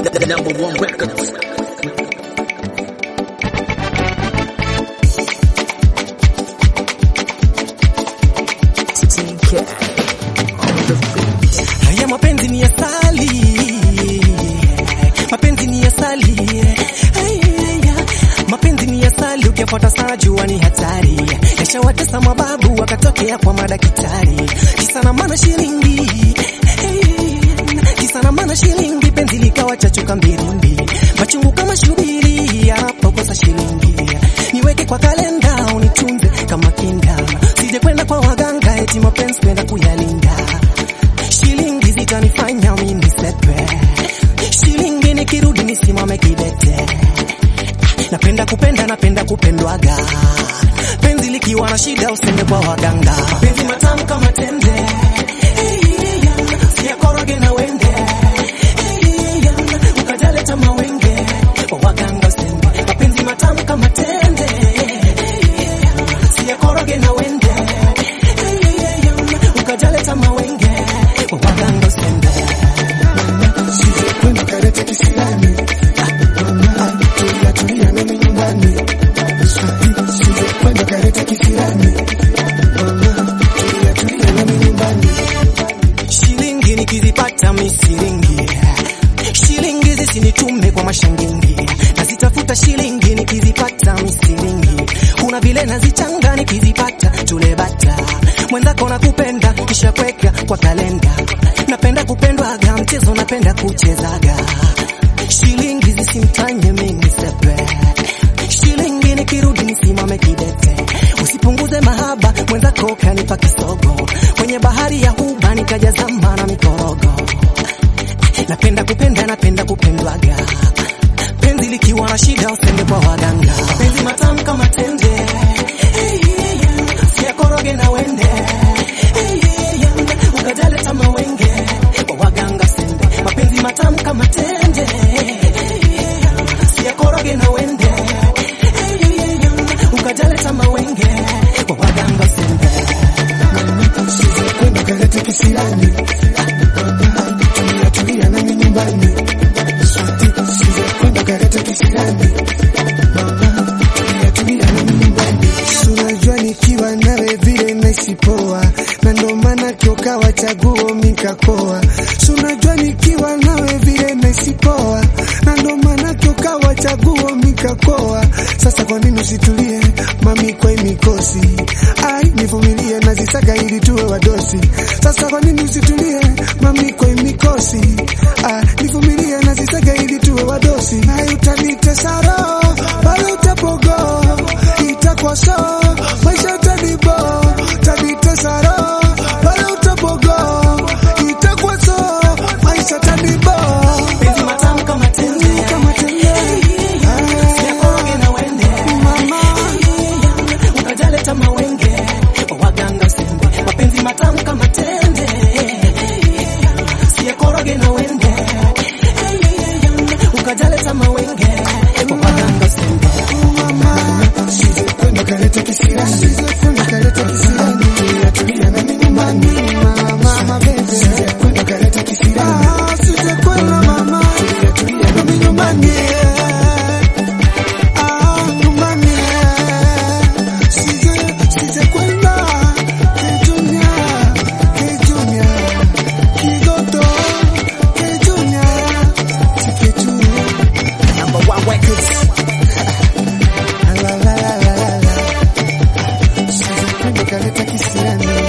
the number one records. Haya mapenzi ni asali, mapenzi ni asali, Haya, mapenzi ni asali, ukifuata sana jua ni hatari. Yashawatesa mababu wakatokea kwa madaktari, kisa na maana shilingi, kisa na maana shilingi, penzi likawa chachuka mbirimbi, machungu kama shubiri, yanapokosa shilingi, niweke kwa kalenda unitunze kama kinda, sije kwenda kwa waganga eti mapenzi kwenda kuyalinda shilingi zitanifanya mimi nisepe, shilingi nikirudi nisimame kidete. Napenda kupenda, napenda kupendwaga, penzi likiwa na shida usende kwa waganga. Penzi matamu kama tende, siyakoroge na wende, ukajaleta mawenge kwa waganga usende. Mapenzi matamu kama tende, siyakoroge na wende, ukajaleta mawenge kwa waganga usende. Kwenda karete kisilani Mama, tulia tulia nami nyumbani Sije kwenda karete kisilani Mama, tulia tulia nami nyumbani shilingi nikizipata misiringi shilingi zisinitume kwa mashangingi nazitafuta shilingi nikizipata misiringi kuna vile nazichanga nikizipata tulebata mwenzako nakupenda kisha kweka kwa kalenda napenda kupendwaga mchezo napenda kuchezaga shilingi zisimtanye mimi sepe shilingi nikirudi nisimame kidete usipunguze mahaba mwenzako kanipa kisogo kwenye bahari ya huba nikajazama na mikorogo napenda kupenda napenda kupendwaga penzi likiwa na shida usende kwa waganga penzi matamu kama tende siakoroge na wende ukajaleta mawenge kwa waganga sende mapenzi matamu kama tende siakoroge na wende ukajaleta mawenge kwa waganga sende Sije kwenda karete kisilani Mama, tulia tulia nami nyumbani Sije kwenda karete kisilani Mama, tulia tulia nami nyumbani Unajua nikiwa nawe vile nahisi poa na ndo maana kiokawa chaguo mikakoa unajua nikiwa nawe vile nahisi poa na ndo maana kiokawa chaguo mikakoa sasa kwa nini usitulie mami kwa hii mikosi ai nivumilie nazisaga ili tuwe wadosi sasa kwa nini usitulie mami kwa hii mikosi ah, nivumilie nazisaga ili tuwe wadosi ai utanitesa roho pale utapogo itakuwa so maisha tanibo tanitesa roho pale utapogo itakuwa so maisha tanibo penzi matamu kama tende kama tende siakoroge na wende mama ukajaleta mawenge kwa waganga sende mapenzi matamu kama tende siakoroge na wende ukajaleta mawenge kwa waganga sende Sije kwenda kaleta kisirani Sije kwenda kaleta kisirani Tulia tulia na mimi nyumbani Mama mapenzi Sije kwenda kaleta kisirani Sije kwenda mama Tulia tulia na mimi nyumbani Ah nyumbani Sije sije kwenda Kijunya Kijunya Kigoto Kijunya Kijunya Number one records. La la la la la la Sije kwenda kaleta kisirani